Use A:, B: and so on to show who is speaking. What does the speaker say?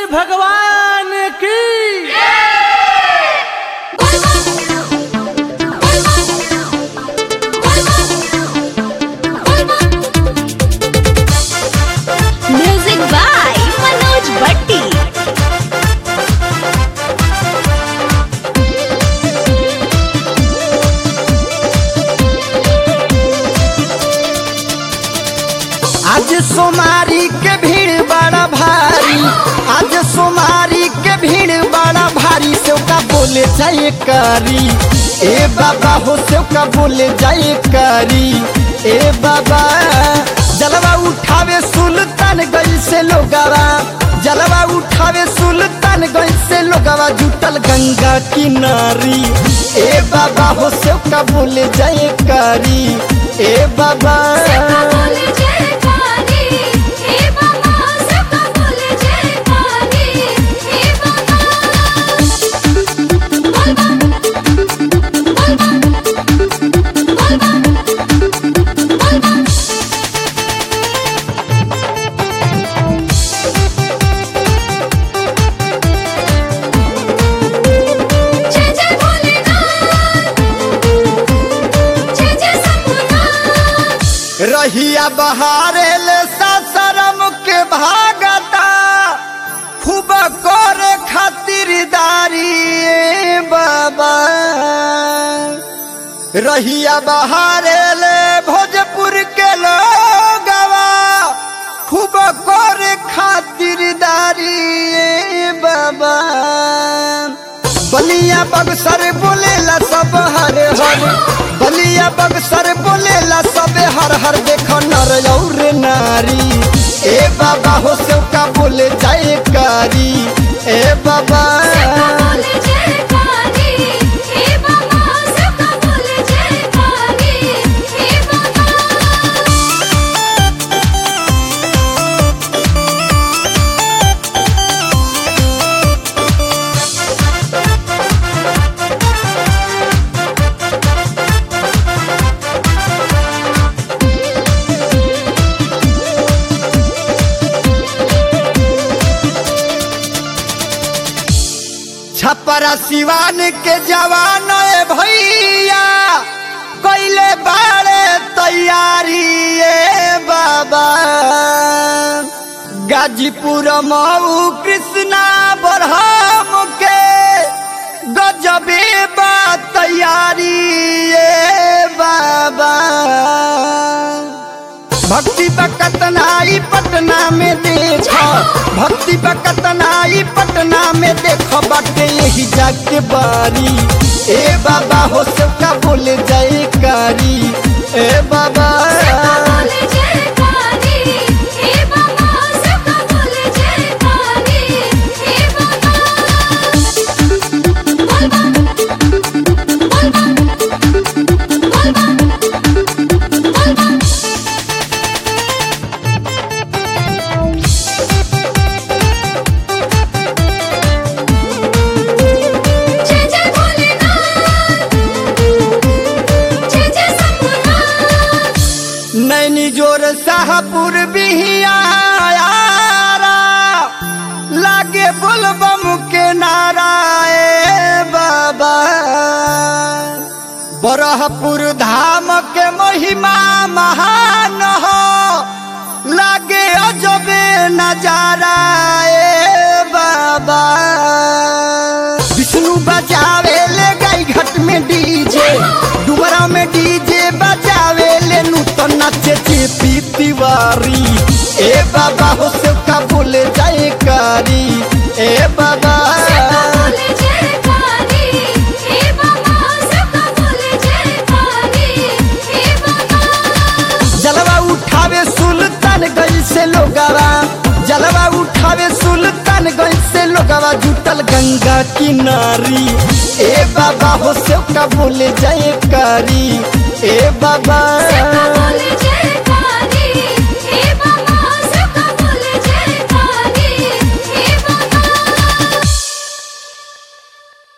A: भगवान की
B: music by Manoj भट्टी
C: आज सोमारी के भीड़ बड़ा भारी आज सोमारी के भीड़ बड़ा भारी सेव का बोले जाए करी ए बाबा हो सेव का बोले जाए करी ए बाबा जलवा उठावे सुल्तान गई से लोगवा जलवा उठावे सुल्तान गई से लोगवा जुटल गंगा किनारी ए बाबा हो सेव का बोले जाए करी ए बाबा रहिया बहारे ले ससरम के भागता खूब करे खातिरदारी ए बाबा रहिया बहारे ले भोजपुर के लोगवा खूब करे खातिरदारी ए बाबा बलिया बगसर बोलेला सब हर हर बलिया बगसर बोलेला सब हर हर देखो नर और नारी ए बाबा हो सेव का बोले जाए कारी ए बाबा छपरा सिवान के जवान ए भैया कैले बाड़े तैयारी ए बाबा गाजीपुर मऊ कृष्णा बरहम के गजबे बा तैयारी ए बाबा भक्ति बकतनाई पटना में देखो भक्ति बकतनाई पटना में देखो बाटे यही जाके बारी ए बाबा हो सबका बोले जाए कारी ए बाबा नैनी जोर शाहपुर बिहिया लागे बोलबम के नारा ए बाबा बरहपुर धाम के महिमा महान हो लागे अजबे नजारा ए बाबा विष्णु बजावे ले गाई घाट में डीजे डुबरा में डीजे बजावे ले नूतन नाचे चेपी तिवारी ए बाबा हो से का बोले जाए कारी ए बाबा जलवा उठावे सुल्तान गई से लोगवा जलवा उठावे सुल्तान गई से लोगवा जुटल गंगा किनारी ए बाबा हो से का बोले जाए कारी ए बाबा